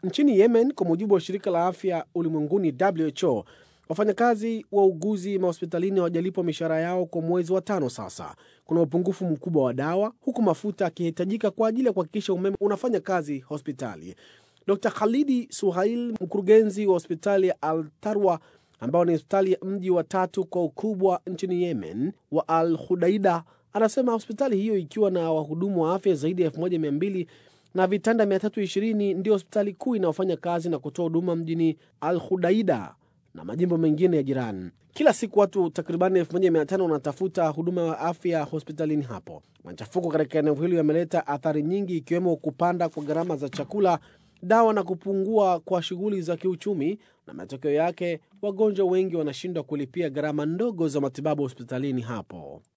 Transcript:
Nchini Yemen, kwa mujibu wa shirika la afya ulimwenguni WHO, wafanyakazi wa uguzi mahospitalini hawajalipwa mishahara yao kwa mwezi wa tano sasa. Kuna upungufu mkubwa wa dawa, huku mafuta yakihitajika kwa ajili ya kuhakikisha umeme unafanya kazi hospitali. Dr Khalidi Suhail, mkurugenzi wa hospitali ya Al Tarwa ambao ni hospitali ya mji wa tatu kwa ukubwa nchini Yemen wa Al Hudaida, anasema hospitali hiyo ikiwa na wahudumu wa afya zaidi ya 1200 na vitanda 320 ndio hospitali kuu inayofanya kazi na kutoa huduma mjini Al Hudaida na majimbo mengine ya jirani. Kila siku watu takribani 1500 wanatafuta huduma ya afya hospitalini hapo. Machafuko katika eneo hilo yameleta athari nyingi, ikiwemo kupanda kwa gharama za chakula, dawa na kupungua kwa shughuli za kiuchumi, na matokeo yake wagonjwa wengi wanashindwa kulipia gharama ndogo za matibabu hospitalini hapo.